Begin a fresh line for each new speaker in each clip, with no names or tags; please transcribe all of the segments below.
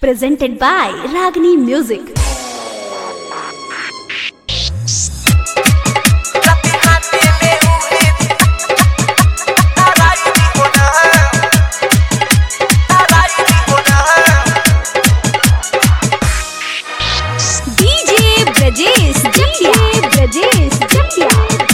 presented by Ragini Music. DJ Brajesh Jatia. Brajesh Jatia.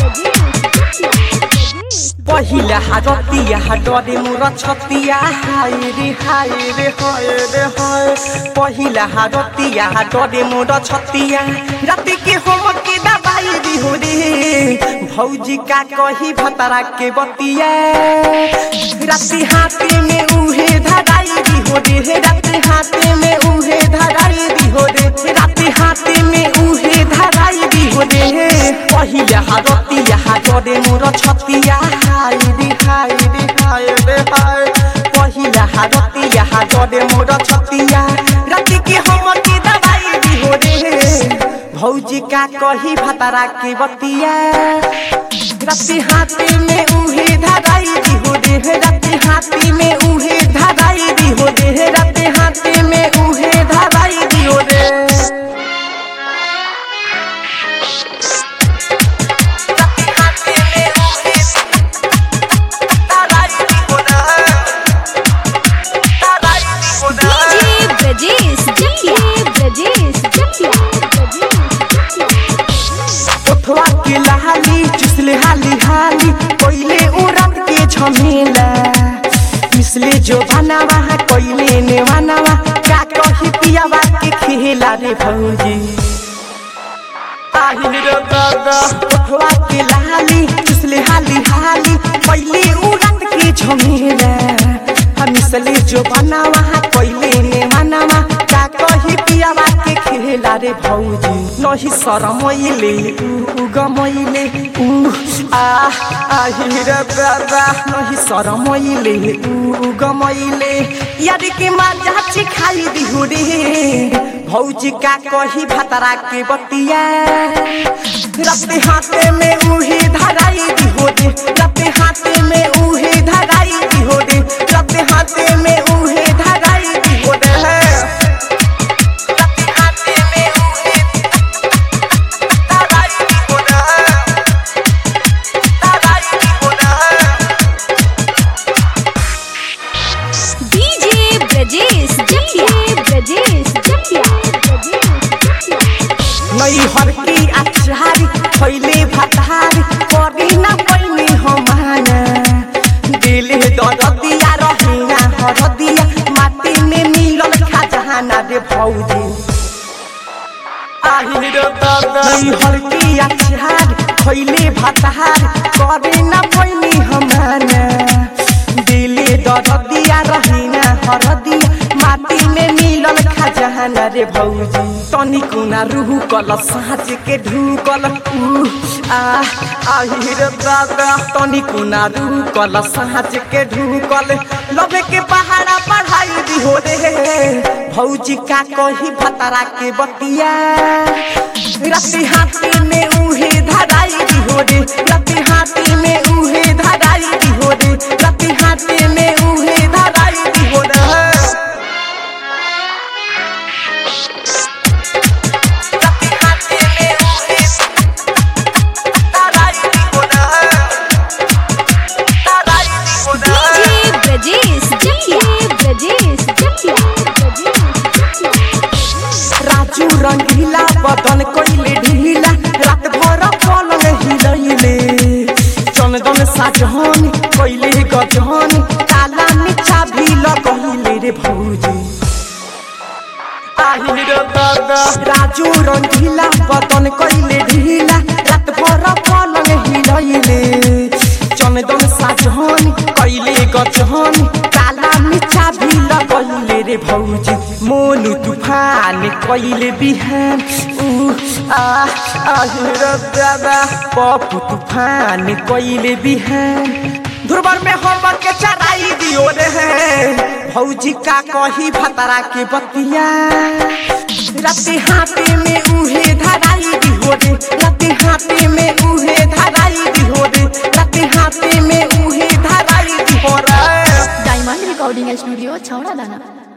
पहिला हारतिया हाडरे मोर छतिया हाय रे हाय रे हाय रे हाय पहिला हारतिया हाडरे मोर छतिया राति के हम के दबाई दी हो रे भौजी का कही भतरा के बतिया राति हाथे में उहे धराई दी हो रे राति हाथे में उहे धराई दी हो रे राति हाथे में उहे धराई दी हो रे पहिला हारतिया हाडरे मोर छतिया हाय रे हाय रे हाय रे हाय पहिला हारतिया हाडरे मोर छतिया राति के हम के दबाई दी हो रे भौजी का कही भतरा के बतिया राति हाथी में उहे धराई दी हो रे राति हाथी में उहे धराई दी हो रे राति हाथी में उहे धराई दी हो रे राति हाथी में उहे धराई दी हो ना धराई दी हो ना
DJ Brajesh Jatia. Brajesh Jatia.
उठवा के लहाली चुसले हाली हाली कोइले उड़त के झमेला इसले जो बनावा कोइले ने बनावा का कही पियावा के खेला रे भौजी आहिन रे दादा उठवा के लहाली चुसले हाली हाली कोइले उड़त के झमेला हम इसले जो बनावा कोइले ने बनावा का कही पियावा के खेला रे भौजी नही शरमैले उ गमैले उ आ আহিर बाबा नही शरमैले उ गमैले याद के माजा खाई दिहु रे भौजी का कही भतरा के बतिया रते हाथे में उहे धराई दिहु रे रते हाथे में उहे धराई दिहु रे रते हाथे में उहे धराई दिहु रे रते हाथे में उहे धराई दिहु रे धराई दिहु रे
DJ Brajesh Jatia. Brajesh Jatia.
नई हर की अचारी खैले भतारी करी ना पैनी हमाना दिल दरदिया रहिना हरदिया माटी में मिलल खजाना रे भौजी আহিन रे दादा नई हर की अचारी खैले भतारी करी ना पैनी हमाना दिल दरदिया रहिना हरदिया माटी में मिलल खजाना रे भौजी तनी कुना रूह कल साँच के ढूकल ऊ आ আহিर दादा तनी कुना रूह कल साँच के ढूकल लबे के पहाड़ा पढ़ाई दी हो रे भौजी का कही भतरा के बतिया राति हाथी में उहे धराई दी हो रे राति हाथी में उहे धराई दी हो रे राति हाथी में उहे धराई दी हो रे राति हाथी में उहे धराई दी हो रे धराई दी हो रे
DJ Brajesh Jatia. Brajesh Jatia.
Raju रंगीला बदन कोइले ढीला रात भर पलंग हिलैले चंदन साजहन कोइले गजहन काला मिठा भी लगैले रे भौजी আহিन रे दादा राजू रंगीला बदन कोइले ढीला रात भर पलंग हिलैले चंदन साजहन कोइले गजहन काला मिठा भी लगैले रे भौजी मोनु तूफान कइले बिहान उ आ আহিर दादा पप्पू तूफान कइले बिहान धुरबर में हम के चराई दियो रे भौजी का कही भतरा के बतिया राति हाथे में उहे धराई दी हो रे राति हाथे में उहे धराई दी हो रे राति हाथे में उहे धराई दी हो रे
Diamond Recording Studio, Chowra Dana.